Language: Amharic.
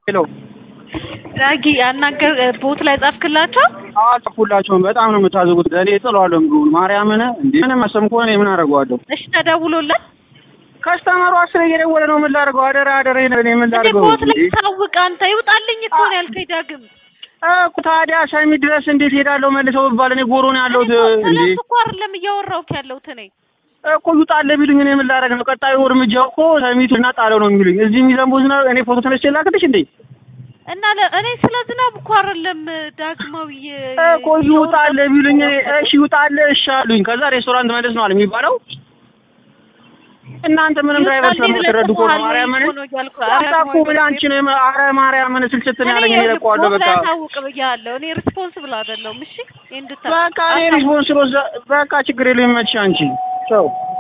ሄሎ ዳጊ ያናገር ቦት ላይ ጻፍክላቸው? አልጻፍኩላቸውም። በጣም ነው የምታዘጉት። እኔ እጥለዋለሁ ምግቡን። ማርያምን እንዴ ምንም አሰም ከሆነ እኔ ምን አደርገዋለሁ? እሺ ተደውሎለት ከስተመሩ አስር እየደወለ ነው። ምን ላደርገው? አደራ አደራ እኔ ምን እንዴ ላደርገው? ቦት ላይ እንዴ ታውቅ አንተ ይውጣልኝ እኮ ነው ያልከኝ ዳግም። እኮ ታዲያ ሰሚ ድረስ እንዴት ሄዳለሁ? መልሰው ብባል እኔ ጎሮ ነው ያለሁት። እንዴ ስለሱ እኮ አይደለም እያወራሁት ያለሁት እኔ እኮ ይውጣልህ ቢሉኝ እኔ ምን ላደርግ ነው? ቀጣዩ እርምጃው እኮ ሰሚቱ እና ጣለው ነው የሚሉኝ። እዚህ የሚዘንቡ ዝናብ እኔ ፎቶ ተነስቼ ላክልሽ እንዴ? እና ለ- እኔ ስለ ዝናብ እኮ አይደለም ዳግማዊ እኮ ይውጣልህ ቢሉኝ እኔ እሺ ይውጣልህ እሺ አሉኝ። ከዛ ሬስቶራንት መልስ ነው አለ የሚባለው። እናንተ ምንም ድራይቨር ስለምትረዱ እኮ ነው ማርያምን አጣኩ ምን አንቺ ነው የመ- ኧረ ማርያምን ስልችት ነው ያለኝ። እኔ እለቀዋለሁ በቃ ታውቅ ብያለሁ። እኔ ሪስፖንስብል አይደለሁም። እሺ እንድታ በቃ እኔ ሪስፖንስ በቃ ችግር የለም ይመችሽ አንቺ ቻው